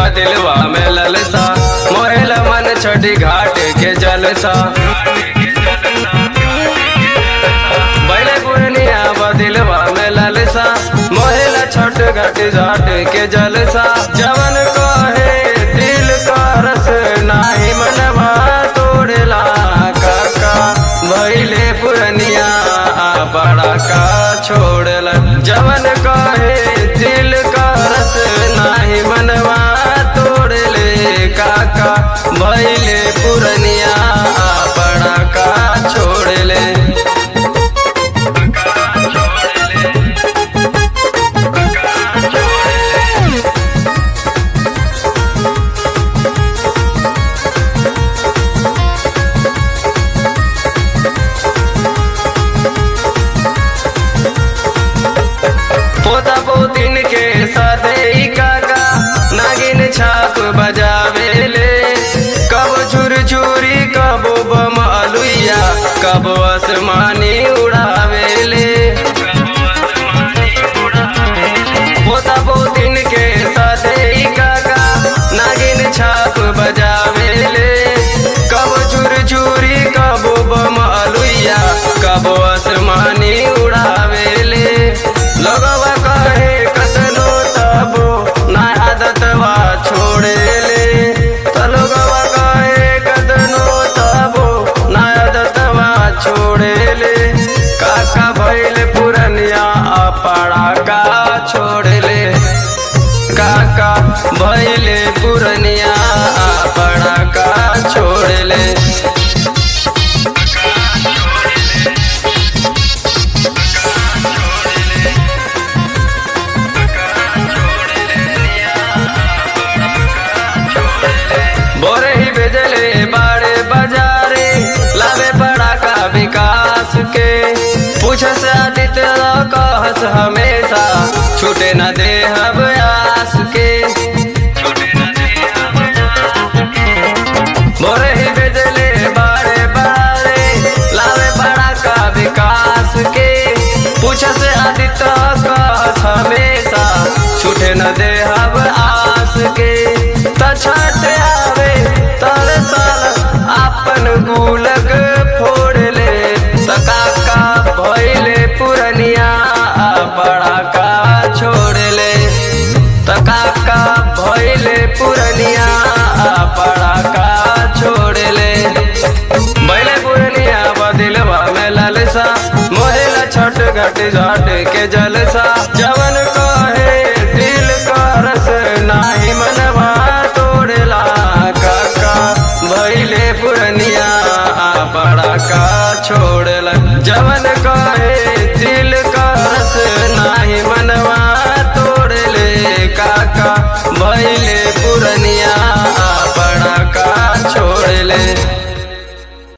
बदिलवा में ललसा मोहेल मन छठी घाट के जलसा बैले पुरनिया बदिलवा में ललसा मोहेल छठ घाट घाट के जलसा जवन कहे दिल का रस नाही मनवा तोड़ला काका भैले पुरनिया बड़ा का छोड़ला जवन कहे दिल का रस नाही मनवा तोड़ले काका भैले पुरनिया बड़ा का छोड़ले पोता पोतिन के साथे ही काका नागिन छाप बजावेले कब छुर छुरी कब बम अलुइया कब आसमानी उड़ावेले पोता पोतिन के साथे ही काका नागिन छाप बजावेले कब छुर छुरी कब बम अलुइया कब आसमानी उड़ावेले लगवा कहे कतनो तबो ना आदतवा छोड़ेले त लगवा कहे कतनो तबो ना आदतवा छोड़ेले काका भइल पुरनिया अपड़ा का छोड़ले काका भइले पुरनिया अपड़ा का छोड़ले बोरे ही भेजले बाड़े बाजारे लावे पड़ा का विकास के पूछ से आदित्य कहस हमेशा छूटे न दे हब आस के बोरे ही भेजले बाड़े बाड़े लावे पड़ा का विकास के पूछ से आदित्य कहस हमेशा छूटे न दे हब आस के त छठ आवे तर साल आपन गुलक फोड़ ले त काका भइले पुरनिया बड़ा का छोड़ ले त काका भइले पुरनिया बड़ा का छोड़ ले बैले पुरनिया बदिलवा में ललसा मोहेला छठ घट घाट के जलसा जवन